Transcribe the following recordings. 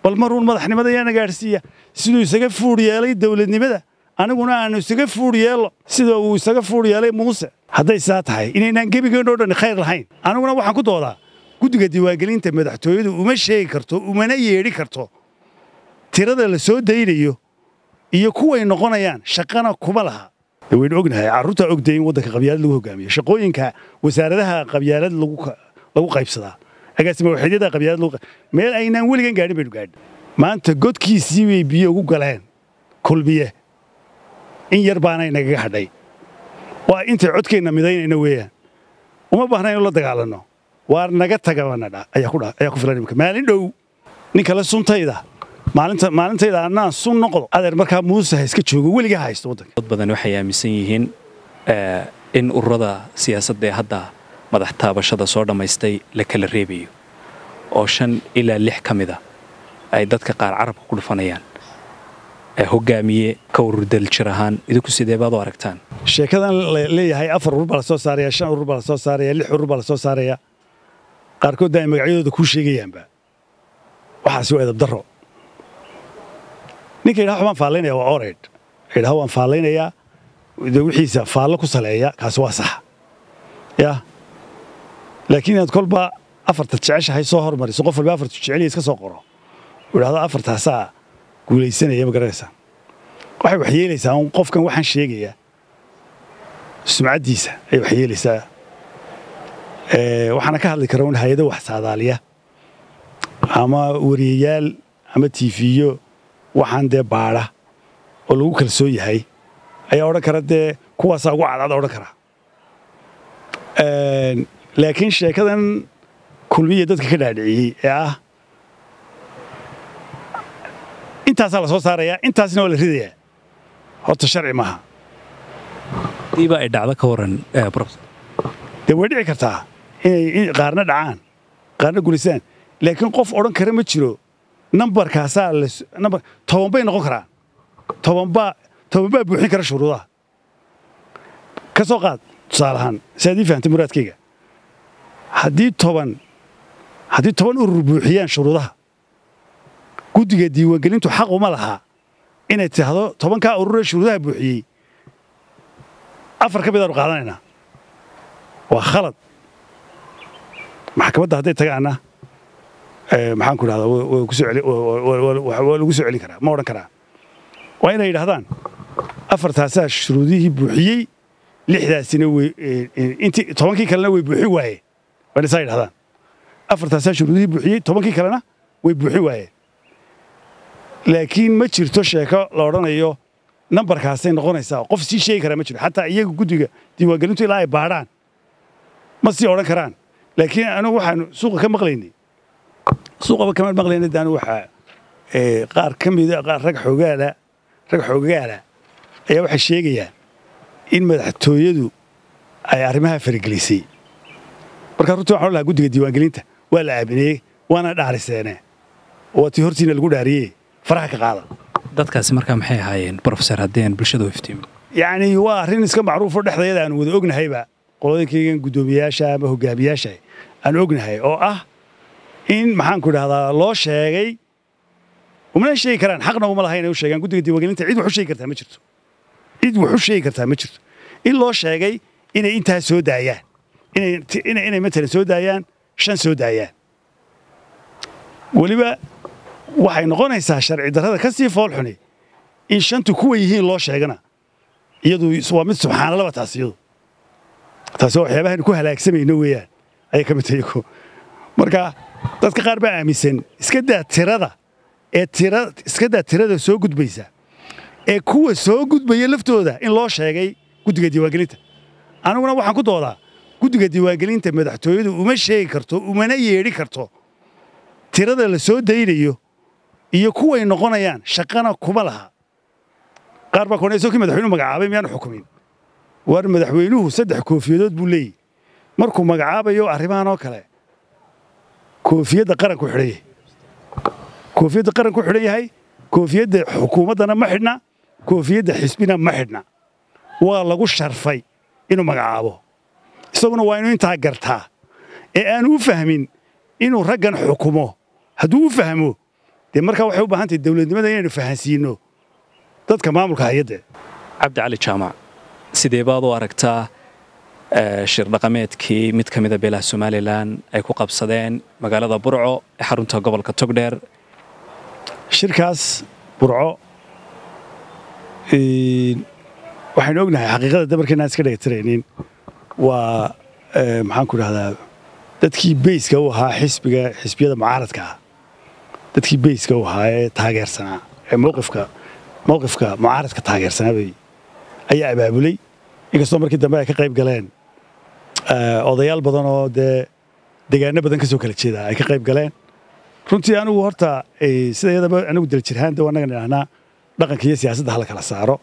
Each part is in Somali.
bal maruun madaxnimada yaana gaadhsiiya siduu isaga fuudh yeelay dowladnimada aniguna aanu isaga fuudh yeello sida uu isaga fuudh yeelay muuse hadday saa tahay inaynaan gebigeennoo dhan khayr lahayn aniguna waxaan ku doodaa guddiga diiwaangelinta madaxtooyadu uma sheegi karto umana yeedhi karto tirada la soo daynayo iyo kuway noqonayaan shaqana kuma laha waynu ognahay carruurtaa ogday in waddanka qabyaalad lagu hogaamiyo shaqooyinka wasaaradaha qabyaalad lagu qaybsadaa agaasima waxeedyada qabyaalad lagu meel aynaan weligan gaadhin baynu gaadhin maanta godkiisii bay biyo ugu galeen kulmiye in yar baana inagaga hadhay waa intay codkeenna midaynayna weeyaan uma baahna inu la dagaalanno waar naga tagabanadha ayaa ku filan imika maalin dhow nin kale suntayda maalinta maalintayda annaan sun noqdo adeer markaa muuse ha iska joogo weliga haysto waddanka dad badan waxay aaminsan yihiin in ururada siyaasadda ee hadda madax taabashada soo dhammaystay la kala reebayo oo shan ilaa lix ka mida ay dadka qaar carabka ku dhufanayaan hogaamiye ka urur daljir ahaan idinku sidee baad u aragtaan sheekadan leeyahay afar urur baa la soo saaraya shan urur baa la soo saaraya lix urur baa la soo saaraya qaarkoodna ay magacyadooda kuu sheegayaanba waxaasi waa edab darro ninka yidhaha waan faallaynaya waa oreyd yidhaha waan faallaynayaa de wixiisa faallo ku saleeya kaasi waa sax ya laakiin inaad kolba afarta jeceshahay soo hormariso qof walba afartu jeceliya iska soo qoro uu idhahdo afartaasaa guulaysanaya ma garanaysaa waxay wax yeelaysaa un qofkan waxaan sheegayaa sumcaddiisa ayay wax yeelaysaa waxaana ka hadli kara un hay-ado wax saadaaliya ama wariyayaal ama tiifiyo waxaan dee baadha oo lagu kalsoon yahay ayaa odhan kara dee kuwaasaa ugu cadcad odhan kara laakiin sheekadan kulmiya dadka ka dhaadhiciyey ee ah intaasaa la soo saarayaa intaasna waa la ridayaa horta sharci maaha diiba ay dhacdo ka waran dee way dhici kartaa inay qaarna dhacaan qaarna guulaystaan laakiin qof odhan kara ma jiro nambarkaasaa nambar toban bay noqon karaan tobanbaa toban baa buuxin kara shuruudaha ka soo qaad tusaale ahaan si aad ii fahamtay muraadkayga haddii toban haddii toban urur buuxiyaan shuruudaha guddiga diiwaangelintu xaq uma lahaa inay tidhaahdo tobankaa ururee shuruudaha buuxiyey afar ka midaanu qaadanaynaa waa khalad maxkamadda hadday tagaanna maxaan ku idhahdaa waa lagu soo celin karaa ma odhan karaa waa inay yidhahdaan afartaasaa shuruudihii buuxiyey lixdaasina intii tobankii kalena way buuxin waayeen waa inay saa yidhahdaan afartaasaa shuruudihii buuxiyey tobankii kalena way buuxin waayeen laakiin ma jirto sheeko la odhanayo nambarkaasay noqonaysaa qof sii sheegi karaa ma jiro xataa iyaga guddiga diiwaangelintu ilaa ay baadhaan ma sii odhan karaan laakiin anigu waxaanu suuqa ka maqlaynay suuqaba kama maqlayna daan waxaa qaar ka mida qaar rag xoogaala rag xoogaala ayaa waxay sheegayaan in madaxtooyadu ay arrimaha faragelisay marka runtii waxaan lahaa guddiga diiwaangelinta waa la aamineyey waana dhaariseene waa tii hortiina lagu dhaariyey faraha ka qaada dadkaasi markaa maxay ahaayeen brofesor haddii aan bulshada u iftiimin yacni waa arrin iska macruufo dhexdayada aan wada ognahayba qolooyinkaygan guddoomiyaasha ama hogaamiyaasha aan ognahay oo ah in maxaanku idhahdaa loo sheegay umana sheegi karaan xaqna uma lahayn inay u sheegaan guddiga diiwaangelinta cid wax u sheegi kartaa ma jirto cid wax u sheegi kartaa ma jirto in loo sheegay inay intaa soo daayaan inay inay matalan soo daayaan shan soo daayaan weliba waxay noqonaysaa sharci darrada ka sii foolxuni in shantu kuwa yihiin loo sheegana iyadu waa mid subxaanalaba taas iyadu taasi waa waxyaabahan ku halaagsamayno weeyaan ayay ka mid tahay ko marka dadka qaar baa aaminsan iska daa tirada ee tira iska daa tirada soo gudbaysa ee kuwa soo gudbaya laftooda in loo sheegay guddiga diiwaangelinta aniguna waxaan ku doodaa guddiga diiwaangelinta madaxtooyadu uma sheegi karto umana yeedhi karto tirada la soo daynayo iyo kuway noqonayaan shaqana kuma laha qaar baa koonayso kii madaxweynuhu magacaabay miyaanu xukumin war madaxweynuhu saddex koofiyadood buu leeyahy markuu magacaabayo arrimahan oo kale koofiyadda qaranku xidhan yahay koofiyadda qaranku xidhan yahay koofiyadda xukuumaddana ma xidhna koofiyadda xisbina ma xidhna waa lagu sharfay inuu magacaabo isaguna waa inuu intaa gartaa ee aanu u fahmin inuu raggan xukumo hadduu u fahmo dee markaa waxay u baahan tahay dowladnimada inaynu fahansiino dadka maamulka hay-adda cabdi cali jaamac sidee baad u aragtaa shir dhaqameedkii mid ka mida beelaha somalilan ay ku qabsadeen magaalada burco ee xarunta gobolka togdheer shirkaas burco waxaynu ognahay xaqiiqada damarka inaan iska dhagatiraynin waa maxaan ku dhahdaa dadkii beyska u ahaa xisbiga xisbiyada mucaaradka ah dadkii beyska u ahaa ee taageersanaa ee mowqifka mowqifka mucaaradka taageersanaa bay ayaa abaabulay inkastoo markii dambe ay ka qayb galeen odayaal badan oo dee degaano badan ka soo kala jeeda ay ka qayb galeen runtii anigu horta sida iyadaba anigu daljirhaan dee annagan idhahnaa dhaqanka iyo siyaasadda hala kala saaro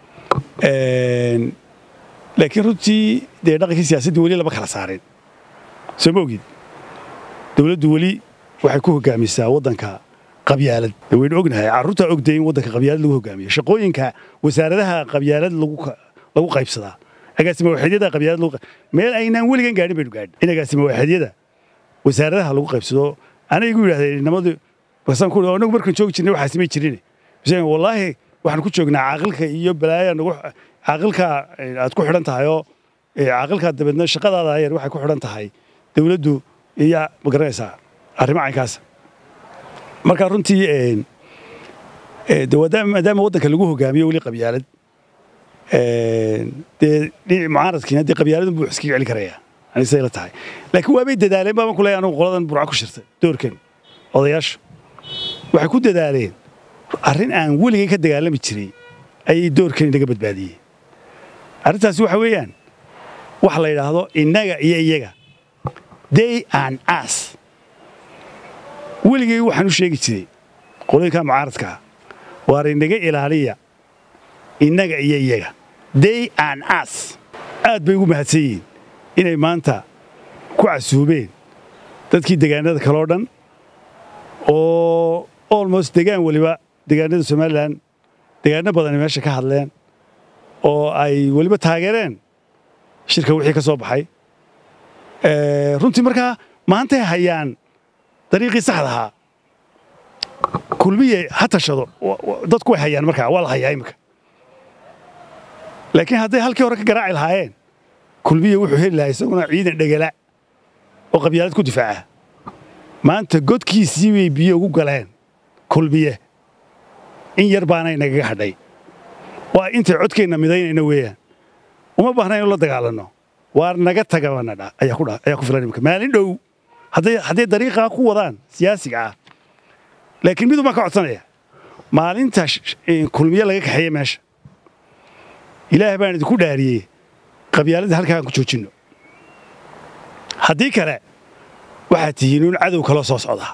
laakiin runtii dee dhaqankii siyaasaddii weli lama kala saarin soo ma ogid dowladdu weli waxay ku hogaamisaa waddanka qabyaalad waynu ognahay carruurtaa ogday in waddanka qabyaalad lagu hogaamiyo shaqooyinka wasaaradaha qabyaalad lagu qaybsadaa agaasima waaxidyada qabyaalad lagu meel aynaan weligan gaadhin baynu gaadhin in agaasima waaxidyada wasaaradaha lagu qaybsado anay igu yidhahdeen inamadu basaan ku anagu markaan joogi jirnay waxaa samay jirin wallaahi waxaan ku joognaa caaqilka iyo balaaya nagu caaqilka aad ku xidhan tahay oo caaqilka dabeedna shaqadaada yar waxay ku xidhan tahay dowladdu iyo ma garanaysaa arrimo caynkaasa marka runtii maadaama waddanka lagu hogaamiyo weli qabyaalad dee mucaaradkiina dee qabyaaladun buu iskaga celi karaya anisay la tahay laakiin waabay dadaaleen baaban ku leeyahay anigu qoladan burca ku shirtay doorkan odayaashu waxay ku dadaaleen arrin aan weligay ka dagaalami jiray ayay doorkan inaga badbaadiyey arrintaasi waxa weeyaan waxa la yidhaahdo innaga iyo iyaga day an as weligay waxaan u sheegi jiray qolooyinka mucaaradkaa waar inaga ilaaliya innaga iyo iyaga day an as aad bay ugu mahadsan yihiin inay maanta ku casuubeen dadkii degaanada kaleo dhan oo almost degaan weliba degaanada somalilan degaano badani meesha ka hadleen oo ay weliba taageereen shirka wixii ka soo baxay runtii markaa maantay hayaan dariiqii saxda ahaa kulmiye ha tashado dadku way hayaan markaa waa la hayaa iminka laakiin hadday halkii hore ka garaaci lahaayeen kulmiye wuxuu heli lahaa isaguna ciidan dhegala oo qabyaalad ku difaaca maanta godkiisii bay biyo ugu galeen kulmiye in yar baana inagaga hadhay waa intay codkeenna midaynayna weeyaan uma baahna inu la dagaalanno waar naga tagabanadha ayaa ku filan imika maalin dhow hadday dariiqaa ku wadaan siyaasiga ah laakiin midun baan ka codsanaya maalinta kulmiye laga kaxeeye meesha ilaah baan idinku dhaariyey qabyaaladda halkaa aan ku joojinno haddii kale waxaad tihiin un cadow kaloo soo socdaa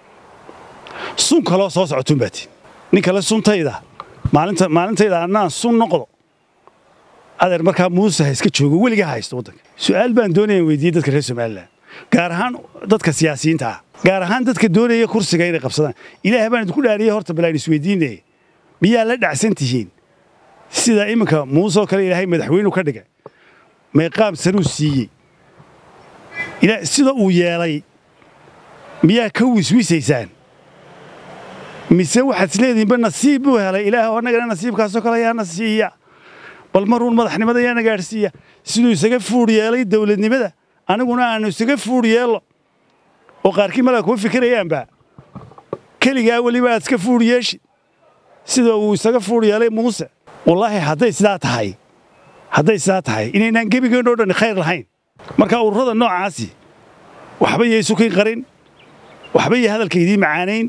sun kaloo soo socotuun baa tihin nin kale suntayda maalintayda annaan sun noqdo adeer markaa muuse ha iska joogo weligaa haysto waddanka su'aal baan doonaya weydiiyey dadka reer somalilan gaar ahaan dadka siyaasiyiinta ah gaar ahaan dadka doonaya kursiga inay qabsadaan ilaah baan idinku dhaariyey horta balaan isweydiinaya miyaa la dhacsan tihiin sida iminka muuse oo kale ilaahay madaxweynu ka dhigay meeqaam saruu siiyey sida uu yeelay miyaa ka wiswisaysaan mise waxaad isleedihiinba nasiib buu helay ilaah annagana nasiibkaasoo kale ayaana siiya bal maruun madaxnimada ayaana gaadhsiiya siduu isaga fuudh yeelay dowladnimada aniguna aanu isaga fuudh yeello oo qaarkii malaa kuma fikirayaanba keligaa weliba aad iska fuudh yeeshi sida uu isaga fuudh yeelay muuse wallaahi hadday sidaa tahay hadday sidaa tahay inaynaan gebigeennoo dhan khayr lahayn marka ururada noocaasi waxba yay sukin qarin waxba yay hadalka idiin macaanayn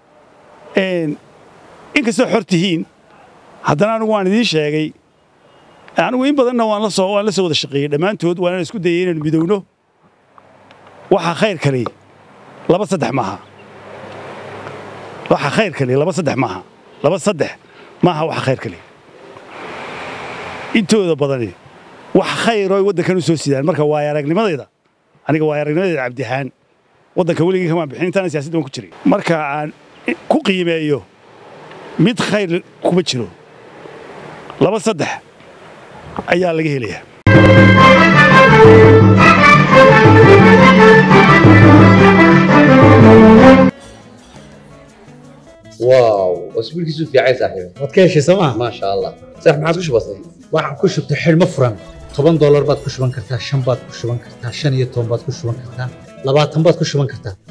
inkastoo xor tihiin haddana anigu waan idiin sheegay anigu in badanna waan la soo waan la soo wada shaqeeyey dhammaantood waana isku dayay inaynu midowno waxaa khayr kale laba saddex maaha waxaa khayr kale laba saddex maaha laba saddex maaha waxa khayr kale intooda badani wax khayr oo waddankan u soo sidaan marka waaya aragnimadayda aniga waaya aragnimadayda cabdihaan waddanka weligii kamaan bixin intaana siyaasadda waan ku jiray marka aan ku qiimeeyo mid khayr kuma jiro laba saddex ayaa laga helayaa واو واسبوعك في عايز صاحبي waad ka heshay sooma ما شاء الله صح ما عاد وش بصير waxaan ku shubtay xidhmo furan toban doolar baad ku shuban kartaa shan baad ku shuban kartaa shan iyo toban baad ku shuban kartaa labaatan baad ku shuban kartaa